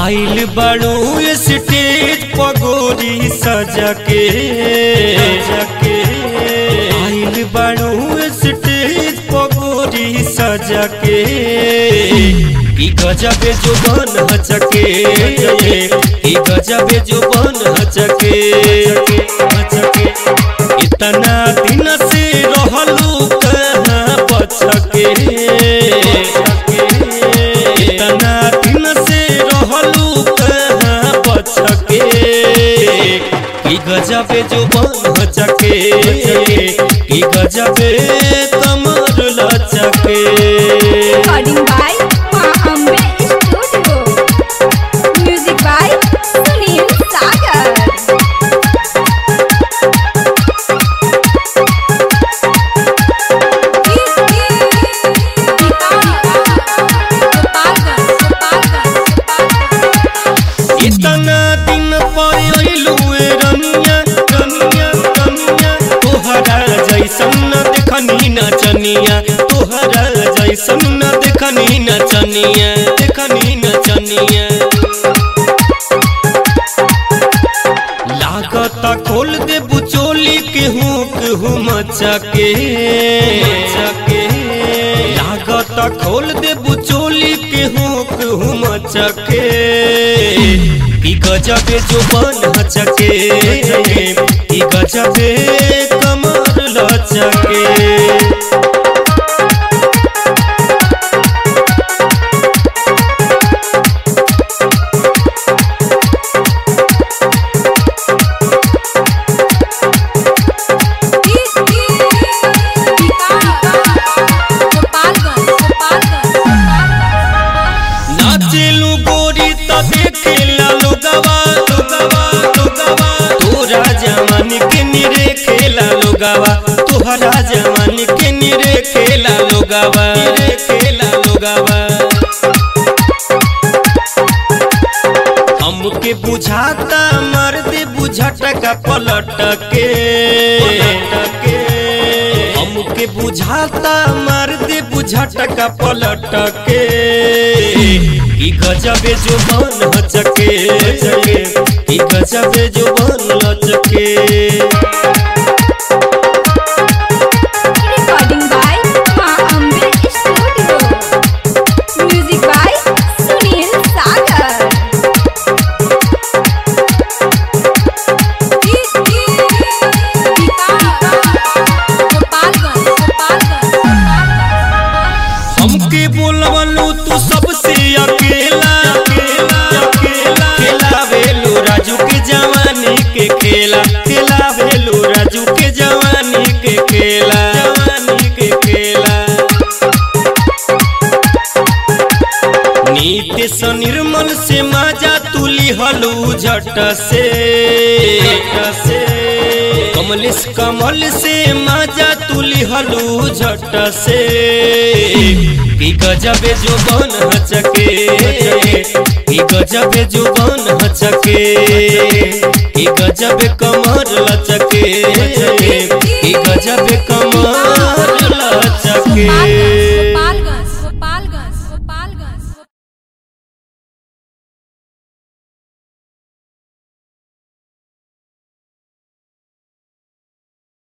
आइल बड़ू स्टेज पगोरी सजा के सके आइल बड़ू स्टेज पगोरी सजा के ई गजबे जो बन हचके ई गजबे जो बन हचके हचके इतना दिन से रहलू कहाँ बचके इतना दिन से रहलू कहाँ बचके की गजबे जो बन हचके की गजबे कमर लचके Recording by Ma Ambe Studio. Music by Sunil Sagar. इतना दिन पर अइलू ए रनिया रनिया रनिया तोहरा जैसन न देखनी नचनिया तोहरा जैसन न देखनी नचनिया देखनी नचनिया लागत खोल दे बुचोली के हूँ केहू मचके मचके लागत खोल दे बुचोली के हूँ केहू मचके की गजबे जो बन हचके की गजबे कमर लचके नाचेलू गोरी त देखेला लोगवा लोगवा लोगवा तोरा जवान के निरे खेला लोगवा तोहरा जवान के निरे खेला लोगवा निरे खेला लोगवा हमके बुझाता मर्द बुझट का पलट के के हमके बुझाता मर्द बुझट का पलट के ई गजबे जो बन हचके ई गजबे जो बन लचके Recording by Ma Ambe Studio. Music by Sunil Sagar. हमके बोलवलू तू सबसे अकेला अकेला अकेला खेला भेलू राजू के जवानी के खेला खेला भेलू राजू के जवानी के खेला जवानी के खेला नीति से निर्मल से माजा तुली हलू झट से झट से कमलेश कमल से माजा तुली हलू झट से की गजबे जो बन हचके की गजबे जो बन हचके की गजबे कमर लचके की गजबे कमर